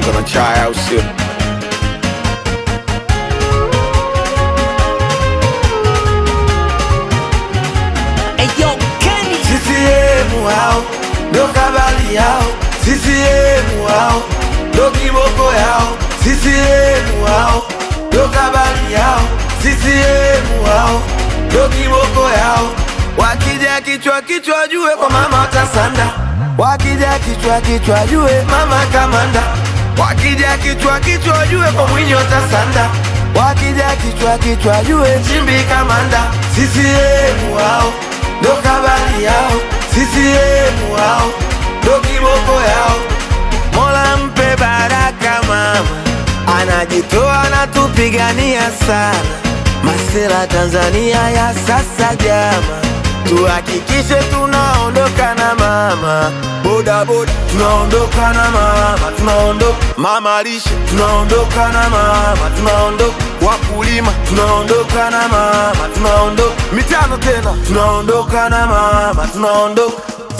bongo na chai au sio? Eyo Kenny CCM hao ndo kabali yao, CCM hao ndo kiboko yao, CCM hao ndo kabali yao, CCM hao ndo kiboko yao. Wakija kichwa kichwa jue kwa mama watasanda, wakija kichwa kichwa jue mama kamanda, wakija kichwa kichwa jue kwa mwinyi watasanda, wakija kichwa kichwa jue chimbi kamanda, CCM hao ndo kabali yao, CCM wao ndo kiboko yao. Mola mpe baraka mama, anajitoa anatupigania sana. Masela Tanzania ya sasa jama, tuhakikishe tunaondoka na mama boda boda, tunaondoka na mama, tunaondoka mama lishe, tunaondoka na mama, tunaondoka wakulima, tunaondoka na mama, tunaondoka mitano tena, tunaondoka na mama, tunaondoka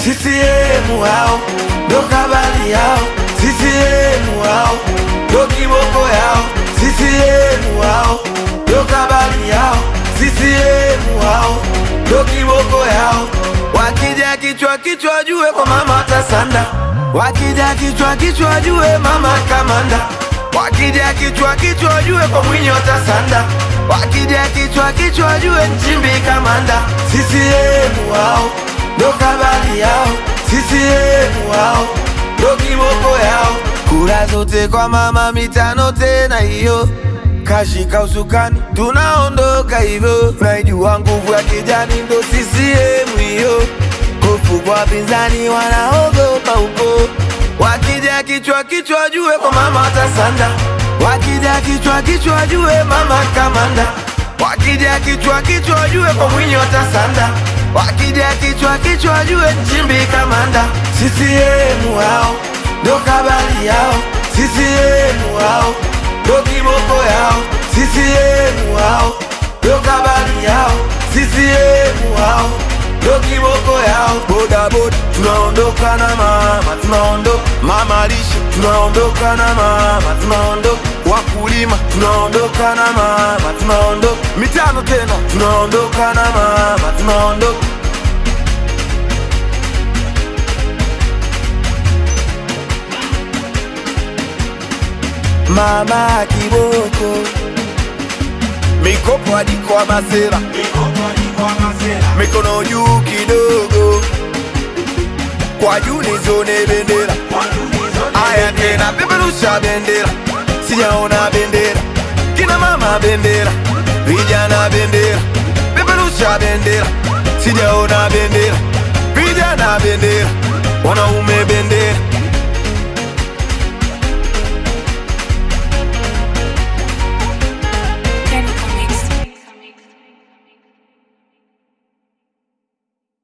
CCM hao ndo kabali yao, CCM hao ndo kiboko yao, CCM hao ndo kabali yao, CCM hao ndo kiboko yao. Wakija kichwa kichwa jue kwa mama watasanda, wakija kichwa kichwa jue mama kamanda, wakija kichwa kichwa jue kwa mwinyi watasanda, wakija kichwa kichwa jue nchimbi kamanda, CCM hao ndo kabali yao, CCM wao ndo kiboko yao. Kura zote kwa mama, mitano tena hiyo, kashika usukani, tunaondoka hivyo. Naijua nguvu ya kijani ndo CCM hiyo, hofu kwa wapinzani wanaogopa huko. Wakija kichwa kichwa jue kwa mama watasanda, wakija kichwa kichwa jue mama kamanda, wakija kichwa kichwa jue kwa mwinyi watasanda wakija kichwa kichwa jue nchimbi kamanda CCM wao ndo kabali yao CCM wao ndo kiboko yao CCM wao ndo kabali yao CCM wao ndo kiboko yao boda boda tunaondoka na mama tunaondoka mama lishe tunaondoka na mama tunaondoka wakulima tunaondoka na mama tunaondoka mitano tena tunaondoka na mama tunaondoka mama kiboko mikopo hadi kwa masera mikono juu kidogo kwa juu nizone bendera aya tena peperusha bendera sijaona bendera kina mama bendera vijana bendera peperusha bendera sijaona bendera vijana bendera wanaume bendera